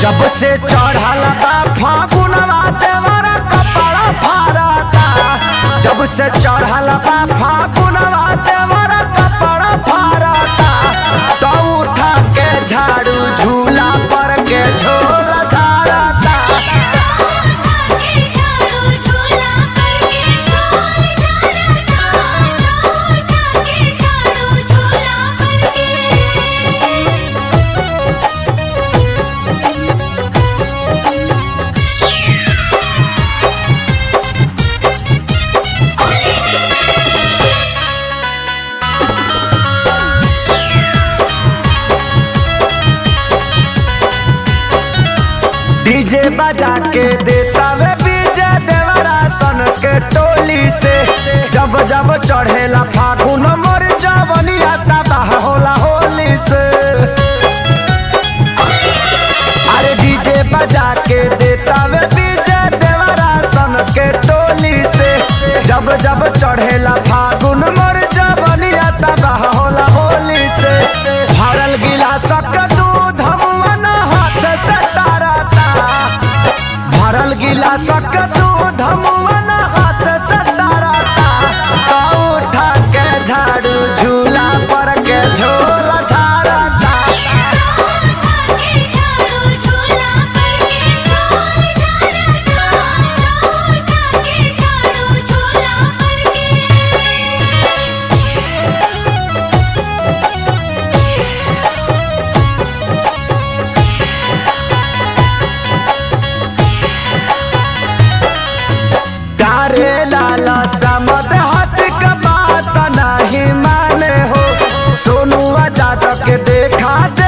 जब से चढ़ल बा फागुनवा देवरा कपड़ा फारता जब से चढ़ल बा फागुनवा देवरा कपड़ा फारता तो उठा के झाड़ू झूला पर के झोला झाड़ता के झाड़ू झूला करके झोल झाड़ता उठा के झाड़ू झूला करके डीजे बजा के देता वे बीजे देवरा सन के टोली से जब जब चढ़ेला फागुन मोर जवनिया तबाह होला होली से अरे डीजे बजा के देता वे बीजे देवरा सन के टोली से जब जब चढ़ेला फागुन मोर जवनिया तबाह होला होली से भरल गिलासक दूध मुअन हाथ से तारता भरल गिलासक दूध मुअन हाथ से तारता तो उठा के झाड़ू झूला पर के झोला झाड़ता के झाड़ू झूला करके झोल झाड़ता उठा के झाड़ू झूला करके तारे लाला समद हाथ का बात नहीं माने हो सोनुआ जादव के देखा